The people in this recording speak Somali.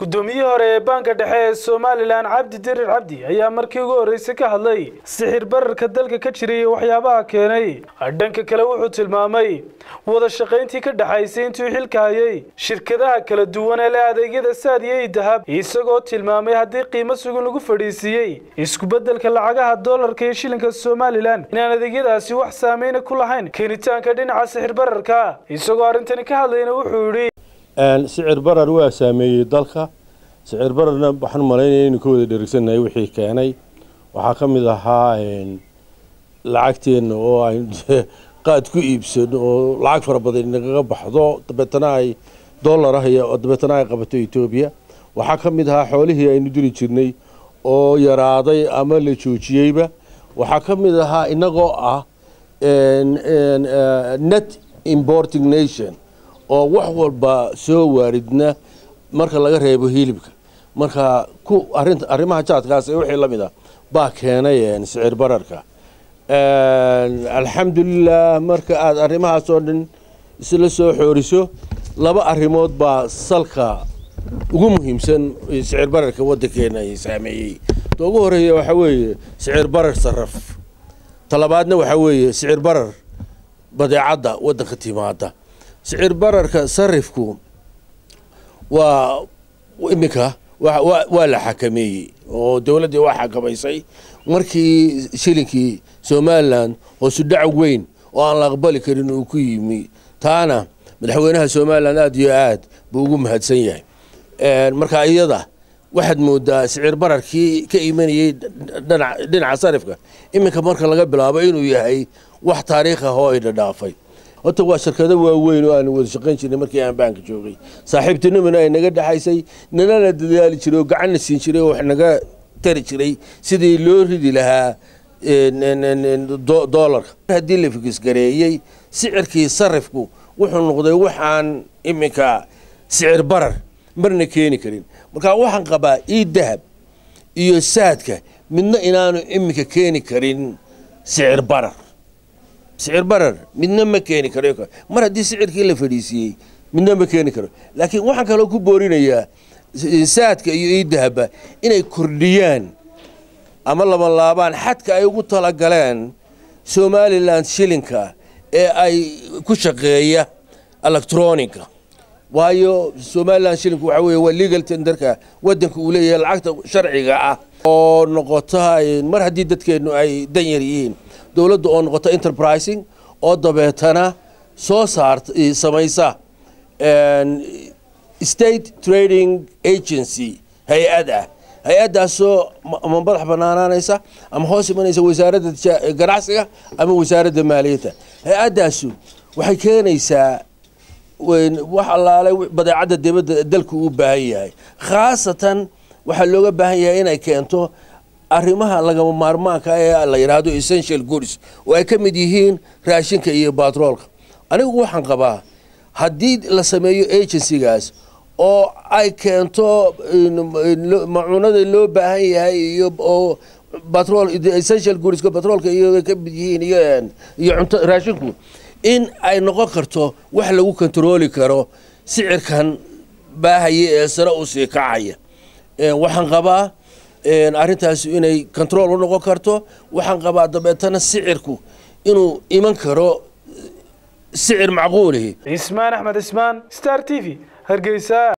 guddoomiyihii hore ee baanka dhexe ee somalilan cabdi dirir cabdi ayaa markii ugu horreysay ka hadlay sixir bararka dalka ka jiray iyo waxyaabaha keenay dhanka kale wuxuu tilmaamay wada shaqayntii ka dhexaysay intuu xilka hayay shirkadaha kala duwan ee leh adeegyada saadiya iyo dahab isagoo tilmaamay haddii qiimo sugan lagu fadhiisiiyey isku-beddelka lacagaha doolarka iyo shilinka somalilan inaan adeegyadaasi wax saameyna ku lahayn keenitaanka dhinaca sixir bararka isagoo arrintani ka hadlayna wuxuu yidhi sicir barar waa saameeyey dalka sicir bararna waxaan malaynaya inuu ka wada dherigsannahay wixii keenay waxaa ka mid ahaa lacagteenna oo ay qaad ku iibsano oo lacag fara badan nagaga baxdo dabeetana ay dollar ah iyo dabeetana ay qabato etoobiya waxaa ka mid ahaa xoolihii aynu diri jirnay oo yaraaday ama la joojiyeyba waxaa ka mid ahaa inagoo ah net importing nation oo wax walba soo waaridna marka laga reebo hilibka marka ku arinta arrimaha jaadkaas ee wixii la mid ah baa keenay sicir bararka alxamdulilah marka aada arrimahaas oo dhan isla soo xooriso laba arrimood baa salka ugu muhiimsan sicir bararka waddankeena saameeyey ta ugu horeeya waxaa weeye sicir barar saraf talabaadna waxaa weeye sicir barar badeecadda waddanka timaada sicir bararka sarifku waa iminka waa la xakameeyey oo dowladdii waa xakamaysay markii shilinkii somalilan hoosu dhac weyn oo aan la aqbali karin uu ku yimi taana madaxweynaha somalilan aada iyo aad buu ugu mahadsan yahay marka iyada waxaad moodaa sicir bararkii ka imanayey dhinaca sarifka iminka marka laga bilaabo inuu yahay wax taariikh ah oo ay dhadhaafay horta waa shirkado waaweyn oo aanu wada shaqayn jirnay markii aan baanka joogay saaxiibtinimana ay naga dhexaysay nanana dadaali jiray oo gacanna siin jiray oo wax naga tari jiray sidii loo ridi lahaa doolarka haddii la fikisgareeyey sicirkii sarifku wuxuu noqday waxaan iminka sicir barar marna keeni karin marka waxaan qabaa ii dahab iyo saadka midna inaanu iminka keeni karin sicir barar sicir barar midna ma keeni karo mar haddii sicirkii la fadhiisiiyey midna ma keeni karo laakiin waxaan kaloo ku boorinayaa saadka iyo iidahaba inay kordhiyaan ama labanlaabaan xadka ay ugu talagaleen somalilan shilinka ee ay ku shaqeeya electronica waayo somalilan shilinku waxa weye waa legal tenderka waddanka uu leeyahay lacagta sharciga ah oo noqota mar haddii dadkeennu ay danyar yihiin dowladda oo noqota enterprising oo dabeetana soo saarta samaysa state trading agency hay-ad ah hay-addaasoo ama madax banaanaanaysa ama hoos imanaysa wasaaradda ganacsiga ama wasaaradda maaliyadda hay-addaasu waxay keenaysaa wax allaale badeecadda dibadda dalku u baahan yahay khaasatan waxaa looga baahan yahay inay keento arrimaha lagama maarmaanka ee la yidhaahdo essential goods oo ay ka mid yihiin raashinka iyo batroolka anigu waxaan qabaa haddii la sameeyo agencygaas oo ay keento macuunada loo baahan yahay iyo oo batrol essential goodska batroolka iyo ka mid yihiin iyo iyo cunto raashinku in ay noqon karto wax lagu kontarooli karo sicirkan baahaya ee sare u sii kacaya waxaan qabaa arrintaas inay control u noqon karto waxaan qabaa dabeetana sicirku inuu iman karo sicir macquulihi cismaan axmed cismaan star t v hargeysa